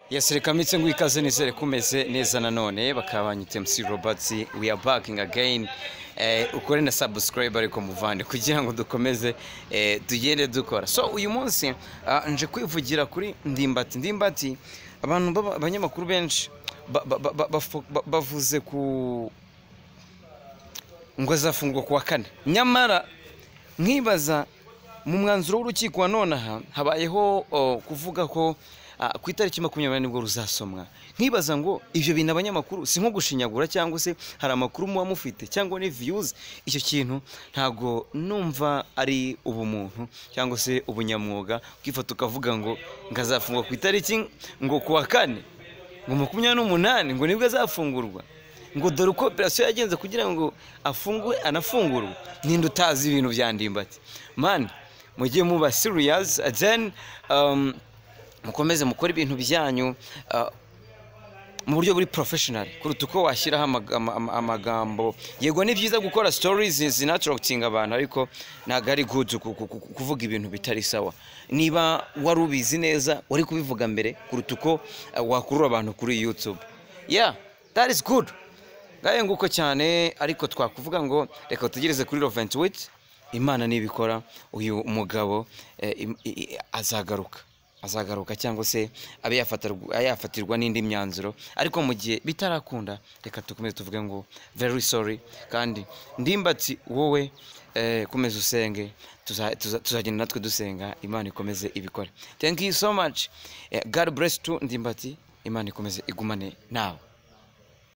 yes reka mpitse ngo ikaze nizere kumeze neza nanone bakaba banyita mc roberts we are back again eh, ukore na subscribe ariko muvande kugira ngo dukomeze eh, tugende dukora so uyu munsi ah, nje kwivugira kuri ndimbati ndimbati abantu baba- abanyamakuru benshi ba- ba- ba- ba- bafo- ba- bavuze ku ngo azafungwa ku wa kane nyamara nkibaza mu mwanzuro w'urukiko wa nonaha habayeho o, kuvuga ko a, ku itariki makumyabiri nibwo ruzasomwa nkibaza ngo ibyo bintu abanyamakuru si nko gushinyagura cyangwa se hari amakuru muba mufite cyangwa ni viyuzi icyo kintu ntabwo numva ari ubumuntu cyangwa se ubunyamwuga ukifata ukavuga ngo ngo azafungwa ku itariki ngo ku wa kane ngo makumyabiri n'umunani ngo nibwo azafungurwa ngo dore uko operasiyo yagenze kugira ngo afungwe anafungurwe ninde utazi ibintu bya ndimbati mani mujye muba siriyazi then um, mukomeze mukore ibintu byanyu uh, mu buryo buri professional kuruta uko washyiraho amaga- ama- ama- amagambo yego ni byiza gukora stories zinatorokitinga abantu ariko ntabwo ari good ku- ku- ku- kuvuga ibintu bitari sawa niba wari ubizi neza wari kubivuga mbere kuruta uko eh, wakurura abantu kuri youtube yeah that is good ngaye nguko cyane ariko twakuvuga ngo reka tugereze kuri Laurent Wit imana nibikora uyu mugabo eh, im- i- i- azagaruka azagaruka cyangwa se abe yafatarwa- yafatirwa n'indi myanzuro ariko mu gihe bitarakunda reka dukomeze tuvuge ngo very sorry kandi ndimbatsi wowe eh, komeza usenge tuza- tuza- tuzagenda natwe dusenga imana ikomeze ibikore thank you so much Eh, god bless to ndimbati imana ikomeze igumane nawe